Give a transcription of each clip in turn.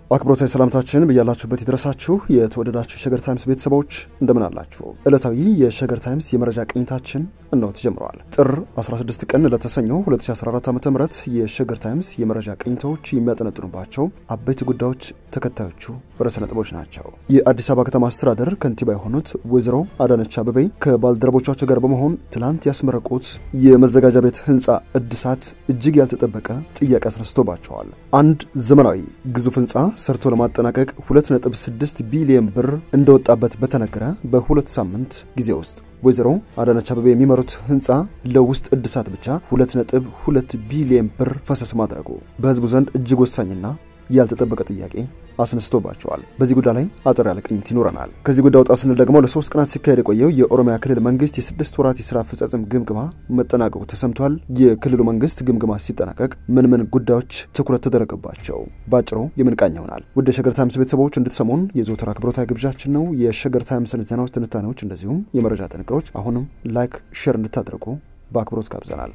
አክብሮታዊ ሰላምታችን ብያላችሁበት ይድረሳችሁ። የተወደዳችሁ የሸገር ታይምስ ቤተሰቦች እንደምን አላችሁ? ዕለታዊ የሸገር ታይምስ የመረጃ ቅኝታችን እነሆ ተጀምረዋል። ጥር 16 ቀን ለተሰኘው 2014 ዓ ም የሸገር ታይምስ የመረጃ ቅኝታዎች የሚያጠነጥኑባቸው አበይት ጉዳዮች ተከታዮቹ ርዕሰ ነጥቦች ናቸው። የአዲስ አበባ ከተማ አስተዳደር ከንቲባ የሆኑት ወይዘሮ አዳነች አቤቤ ከባልደረቦቻቸው ጋር በመሆን ትላንት ያስመረቁት የመዘጋጃ ቤት ህንፃ እድሳት እጅግ ያልተጠበቀ ጥያቄ አስነስቶባቸዋል። አንድ ዘመናዊ ግዙፍ ህንፃ ሰርቶ ለማጠናቀቅ 2.6 ቢሊዮን ብር እንደወጣበት በተነገረ በሁለት ሳምንት ጊዜ ውስጥ ወይዘሮ አዳነች አቤቤ የሚመሩት ህንፃ ለውስጥ እድሳት ብቻ 2.2 ቢሊዮን ብር ፈሰስ ማድረጉ በህዝቡ ዘንድ እጅግ ወሳኝና ያልተጠበቀ ጥያቄ አስነስቶባቸዋል። በዚህ ጉዳይ ላይ አጠር ያለ ቅኝት ይኖረናል። ከዚህ ጉዳይ ወጣ ስንል ደግሞ ለሶስት ቀናት ሲካሄድ የቆየው የኦሮሚያ ክልል መንግስት የስድስት ወራት የስራ አፈጻጸም ግምገማ መጠናቀቁ ተሰምቷል። የክልሉ መንግስት ግምገማ ሲጠናቀቅ ምን ምን ጉዳዮች ትኩረት ተደረገባቸው? ባጭሩ የምንቃኝ ይሆናል። ውድ የሸገር ታይምስ ቤተሰቦች እንድትሰሙን የዘወትር አክብሮታዊ ግብዣችን ነው። የሸገር ታይምስን ዜናዎች፣ ትንታኔዎች እንደዚሁም የመረጃ ጥንቅሮች አሁንም ላይክ፣ ሼር እንድታደርጉ በአክብሮት ጋብዘናል።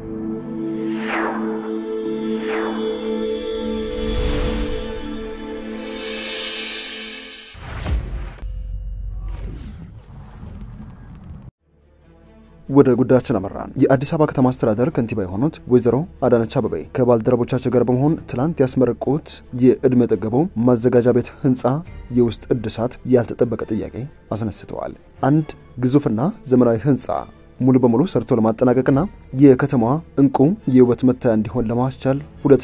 ወደ ጉዳያችን አመራን። የአዲስ አበባ ከተማ አስተዳደር ከንቲባ የሆኑት ወይዘሮ አዳነች አቤቤ ከባልደረቦቻቸው ጋር በመሆን ትላንት ያስመረቁት የዕድሜ ጠገበው ማዘጋጃ ቤት ህንፃ የውስጥ እድሳት ያልተጠበቀ ጥያቄ አስነስተዋል። አንድ ግዙፍና ዘመናዊ ህንፃ ሙሉ በሙሉ ሰርቶ ለማጠናቀቅና የከተማዋ እንቁ የውበት መታያ እንዲሆን ለማስቻል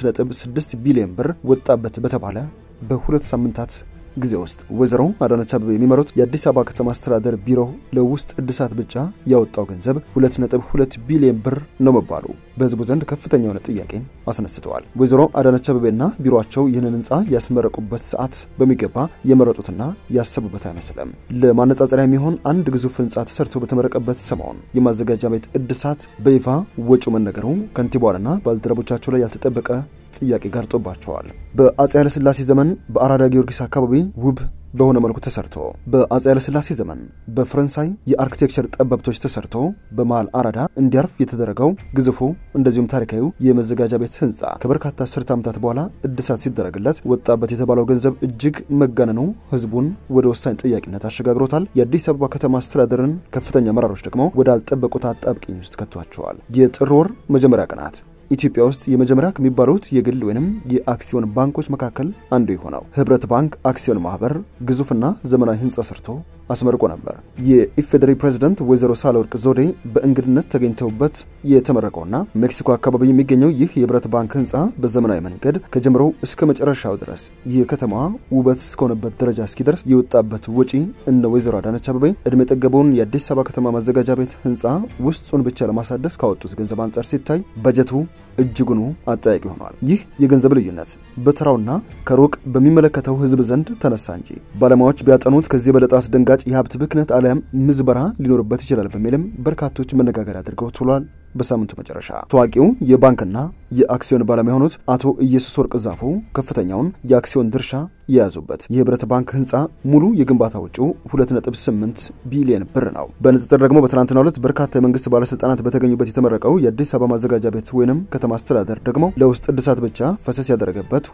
2.6 ቢሊዮን ብር ወጣበት በተባለ በሁለት ሳምንታት ጊዜ ውስጥ ወይዘሮ አዳነች አቤቤ የሚመሩት የአዲስ አበባ ከተማ አስተዳደር ቢሮ ለውስጥ እድሳት ብቻ ያወጣው ገንዘብ 2.2 ቢሊዮን ብር ነው መባሉ በህዝቡ ዘንድ ከፍተኛ የሆነ ጥያቄን አስነስተዋል። ወይዘሮ አዳነች አቤቤና ቢሮቸው ይህንን ህንፃ ያስመረቁበት ሰዓት በሚገባ የመረጡትና ያሰቡበት አይመስልም። ለማነጻጸሪያ የሚሆን አንድ ግዙፍ ህንፃ ተሰርቶ በተመረቀበት ሰሞን የማዘጋጃ ቤት እድሳት በይፋ ወጪው መነገሩ ከንቲባዋንና ባልደረቦቻቸው ላይ ያልተጠበቀ ጥያቄ ጋርጦባቸዋል። በአፄ ኃይለሥላሴ ዘመን በአራዳ ጊዮርጊስ አካባቢ ውብ በሆነ መልኩ ተሰርቶ በአፄ ኃይለሥላሴ ዘመን በፈረንሳይ የአርኪቴክቸር ጠበብቶች ተሰርቶ በመሃል አራዳ እንዲያርፍ የተደረገው ግዙፉ እንደዚሁም ታሪካዊው የመዘጋጃ ቤት ህንፃ ከበርካታ አስርት ዓመታት በኋላ እድሳት ሲደረግለት ወጣበት የተባለው ገንዘብ እጅግ መጋነኑ ህዝቡን ወደ ወሳኝ ጥያቄነት አሸጋግሮታል። የአዲስ አበባ ከተማ አስተዳደርን ከፍተኛ አመራሮች ደግሞ ወደ አልጠበቁት አጣብቂኝ ውስጥ ከቷቸዋል። የጥር ወር መጀመሪያ ቀናት ኢትዮጵያ ውስጥ የመጀመሪያ ከሚባሉት የግል ወይም የአክሲዮን ባንኮች መካከል አንዱ የሆነው ህብረት ባንክ አክሲዮን ማህበር ግዙፍና ዘመናዊ ህንፃ ሰርቶ አስመርቆ ነበር። የኢፌዴሪ ፕሬዝደንት ወይዘሮ ሳህለወርቅ ዘውዴ በእንግድነት ተገኝተውበት የተመረቀውና ሜክሲኮ አካባቢ የሚገኘው ይህ የህብረት ባንክ ህንፃ በዘመናዊ መንገድ ከጀምሮው እስከ መጨረሻው ድረስ የከተማዋ ውበት እስከሆነበት ደረጃ እስኪደርስ የወጣበት ወጪ እነ ወይዘሮ አዳነች አቤቤ እድሜ ጠገበውን የአዲስ አበባ ከተማ ማዘጋጃ ቤት ህንፃ ውስጡን ብቻ ለማሳደስ ካወጡት ገንዘብ አንጻር ሲታይ በጀቱ እጅጉኑ አጠያቂ ሆኗል። ይህ የገንዘብ ልዩነት በተራውና ከሩቅ በሚመለከተው ህዝብ ዘንድ ተነሳ እንጂ ባለሙያዎች ቢያጠኑት ከዚህ የበለጠ አስደንጋጭ የሀብት ብክነት አሊያም ምዝበራ ሊኖርበት ይችላል በሚልም በርካቶች መነጋገር አድርገው ትሏል። በሳምንቱ መጨረሻ ታዋቂው የባንክና የአክሲዮን ባለሙያ የሆኑት አቶ ኢየሱስ ወርቅ ዛፉ ከፍተኛውን የአክሲዮን ድርሻ የያዙበት የህብረት ባንክ ህንፃ ሙሉ የግንባታ ወጪው 2.8 ቢሊዮን ብር ነው። በንጽጽር ደግሞ በትናንትናው ዕለት በርካታ የመንግስት ባለስልጣናት በተገኙበት የተመረቀው የአዲስ አበባ ማዘጋጃ ቤት ወይንም ከተማ አስተዳደር ደግሞ ለውስጥ እድሳት ብቻ ፈሰስ ያደረገበት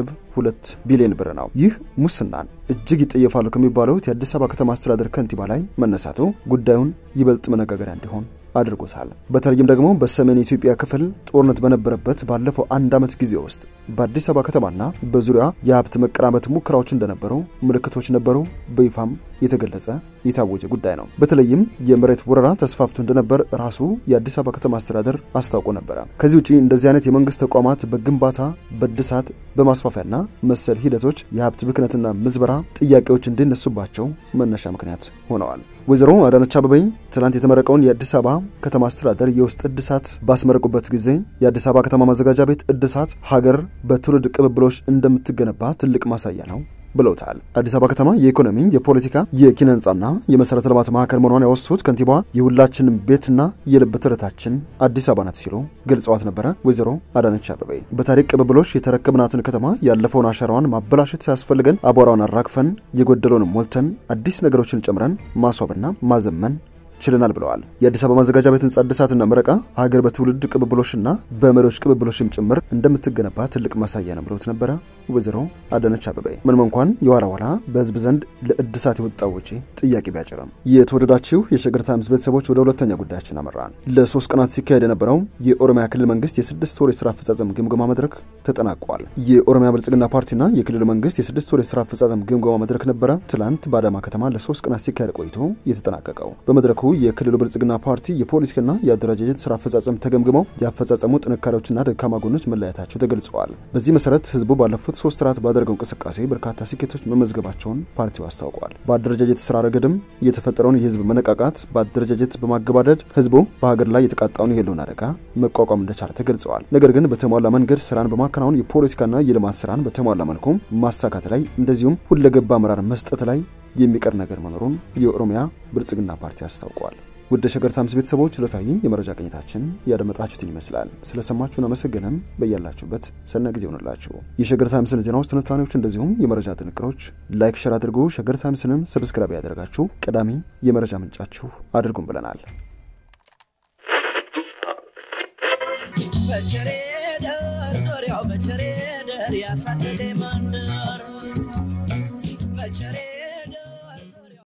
2.2 ቢሊዮን ብር ነው። ይህ ሙስናን እጅግ ይጠየፋሉ ከሚባሉት የአዲስ አበባ ከተማ አስተዳደር ከንቲባ ላይ መነሳቱ ጉዳዩን ይበልጥ መነጋገሪያ እንዲሆን አድርጎታል። በተለይም ደግሞ በሰሜን የኢትዮጵያ ክፍል ጦርነት በነበረበት ባለፈው አንድ ዓመት ጊዜ ውስጥ በአዲስ አበባ ከተማና በዙሪያ የሀብት መቀራመት ሙከራዎች እንደነበሩ ምልክቶች ነበሩ። በይፋም የተገለጸ የታወጀ ጉዳይ ነው። በተለይም የመሬት ወረራ ተስፋፍቶ እንደነበር ራሱ የአዲስ አበባ ከተማ አስተዳደር አስታውቆ ነበረ። ከዚህ ውጪ እንደዚህ አይነት የመንግስት ተቋማት በግንባታ በእድሳት በማስፋፊያና መሰል ሂደቶች የሀብት ብክነትና ምዝበራ ጥያቄዎች እንዲነሱባቸው መነሻ ምክንያት ሆነዋል። ወይዘሮ አዳነች አቤቤ ትላንት የተመረቀውን የአዲስ አበባ ከተማ አስተዳደር የውስጥ እድሳት ባስመረቁበት ጊዜ የአዲስ አበባ ከተማ ማዘጋጃ ቤት እድሳት ሀገር በትውልድ ቅብብሎች እንደምትገነባ ትልቅ ማሳያ ነው ብለውታል። አዲስ አበባ ከተማ የኢኮኖሚ፣ የፖለቲካ፣ የኪነ ህንፃና የመሰረተ ልማት ማዕከል መሆኗን ያወሱት ከንቲባዋ የሁላችንም ቤትና የልብ ትርታችን አዲስ አበባ ናት ሲሉ ገልጸዋት ነበረ። ወይዘሮ አዳነች አቤቤ በታሪክ ቅብብሎች የተረከብናትን ከተማ ያለፈውን አሻራዋን ማበላሸት ሳያስፈልገን አቧራዋን አራግፈን የጎደለውንም ሞልተን አዲስ ነገሮችን ጨምረን ማስዋብና ማዘመን ችለናል ብለዋል። የአዲስ አበባ ማዘጋጃ ቤት ህንጻ እድሳትና ምረቃ ሀገር በትውልድ ቅብብሎሽና በመሪዎች ቅብብሎሽም ጭምር እንደምትገነባ ትልቅ ማሳያ ነው ብለውት ነበረ። ወይዘሮ አዳነች አቤቤ ምንም እንኳን የኋላ ኋላ በህዝብ ዘንድ ለእድሳት የወጣው ወጪ ጥያቄ ቢያጭርም። የተወደዳችሁ የሸገር ታይምስ ቤተሰቦች ወደ ሁለተኛ ጉዳያችን አመራን። ለሶስት ቀናት ሲካሄድ የነበረው የኦሮሚያ ክልል መንግስት የስድስት ወር የስራ አፈጻጸም ግምገማ መድረክ ተጠናቋል። የኦሮሚያ ብልጽግና ፓርቲና የክልሉ መንግስት የስድስት ወር የስራ አፈጻጸም ግምገማ መድረክ ነበረ ትላንት በአዳማ ከተማ ለሶስት ቀናት ሲካሄድ ቆይቶ የተጠናቀቀው። በመድረኩ የክልሉ ብልጽግና ፓርቲ የፖለቲካና የአደረጃጀት ስራ አፈጻጸም ተገምግመው የአፈጻጸሙ ጥንካሬዎችና ደካማ ጎኖች መለያየታቸው ተገልጸዋል። በዚህ መሰረት ህዝቡ ባለፉት ሶስት ወራት ባደረገው እንቅስቃሴ በርካታ ስኬቶች መመዝገባቸውን ፓርቲው አስታውቋል። በአደረጃጀት ስራ ረገድም የተፈጠረውን የህዝብ መነቃቃት በአደረጃጀት በማገባደድ ህዝቡ በሀገር ላይ የተቃጣውን የህልውና አደጋ መቋቋም እንደቻለ ተገልጸዋል። ነገር ግን በተሟላ መንገድ ስራን በማከናወን የፖለቲካና የልማት ስራን በተሟላ መልኩ ማሳካት ላይ እንደዚሁም ሁለገባ አመራር መስጠት ላይ የሚቀር ነገር መኖሩን የኦሮሚያ ብልጽግና ፓርቲ አስታውቋል። ውድ ሸገር ታይምስ ቤተሰቦች ዕለታዊ የመረጃ ቅኝታችን ያደመጣችሁትን ይመስላል። ስለሰማችሁን አመሰግነን። በያላችሁበት ሰና ጊዜ ሆንላችሁ። የሸገር ታይምስን ዜናዎች፣ ትንታኔዎች እንደዚሁም የመረጃ ጥንቅሮች ላይክ፣ ሸር አድርጉ። ሸገር ታይምስንም ሰብስክራይብ ያደረጋችሁ ቀዳሚ የመረጃ ምንጫችሁ አድርጉን ብለናል። በቸሬ ደር ዙሪያው በቸሬ ደር ያሳደደ መንደር በቸሬ